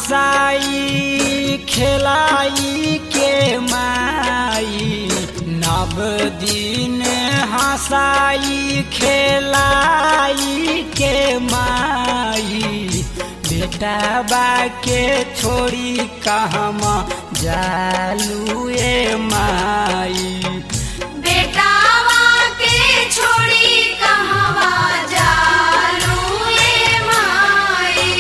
हंसाई खेलाई के माई नव दिन हंसाई खेलाई के माई बेटा बा के छोड़ी कहमा जालू ए माई बेटावा के छोड़ी कहवा जालू ए माई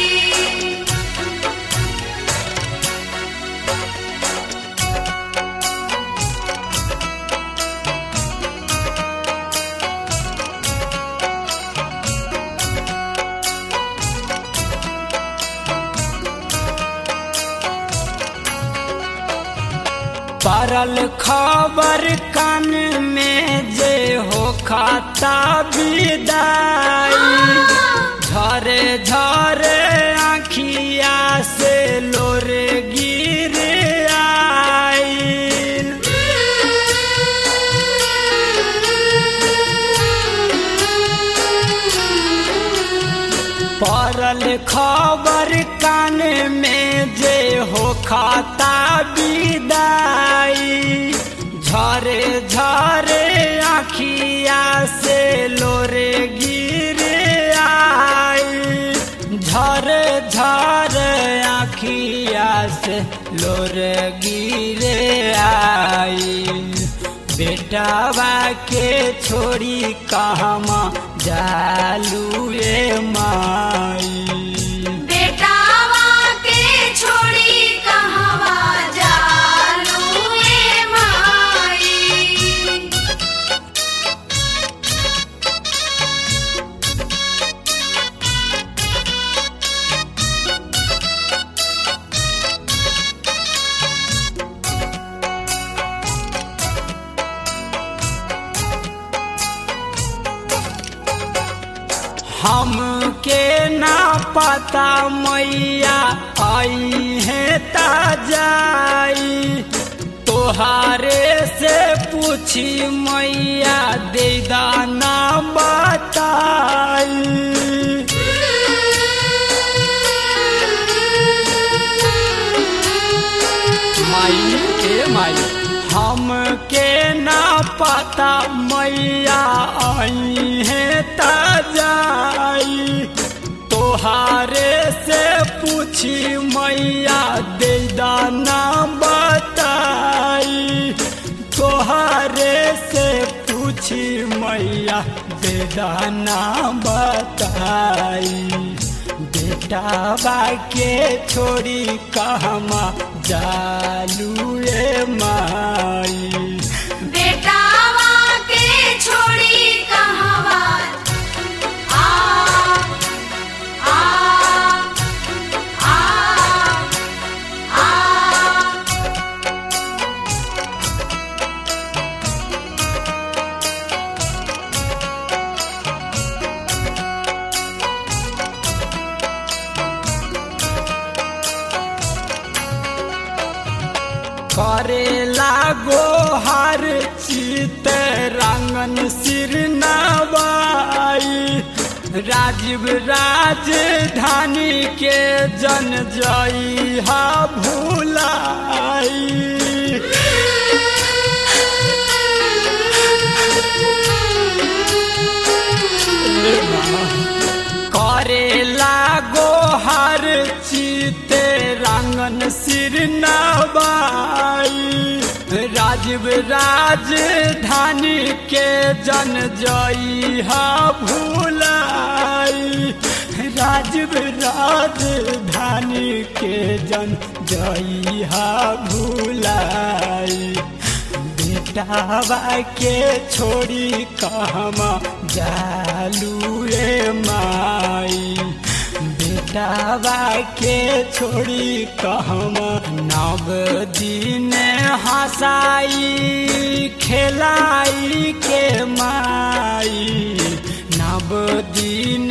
परल खबर कान में जे हो खाता विदाई झरे झरे आखिया से लोरे गिर आइल परल खबर कान में जे हो खाता विदाई झरे झरे आखिया से लोरे गिर आई झरे झरे आखिया से लोरे गिर आई बेटावा के छोड़ी कहमा जालू ए माई बेटावा के छोड़ी कहवा जालू ए माई हमके ना पता मैया आई है ताजाई तोहारे से पूछी मैया दे दाना बताई माई के माई हमके ना पता मैया आई है ताजाई तोहारे से पूछी मैया दे दाना बताई तोहारे से पूछी मैया दे दाना बताई बेटा बा के छोड़ी कहमा जालू ए माई बेटावा के छोड़ी कहवा आ आ आ आ करेला गोहार चित रंगन सिर नवाई राजीव राजधानी के जन जई हा भूलाई करेला गोहर चिते रंगन सिर नवाई राजीव राजधानी के जन जई हा भूलाई राजीव राजधानी के जन जई हा भूलाई बेटावा के छोड़ी कहमा जालू ए माई बेटावा के छोड़ी कहमा नव दिन हंसाई खेलाई के माई नव दिन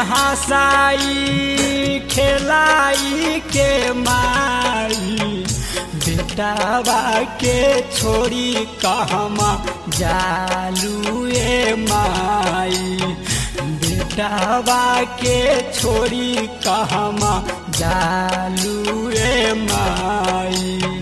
हंसाई खेलाई के माई बेटावा के छोड़ी कहमा जालू ए माई बेटावा के छोड़ी कहमा जालू ए माई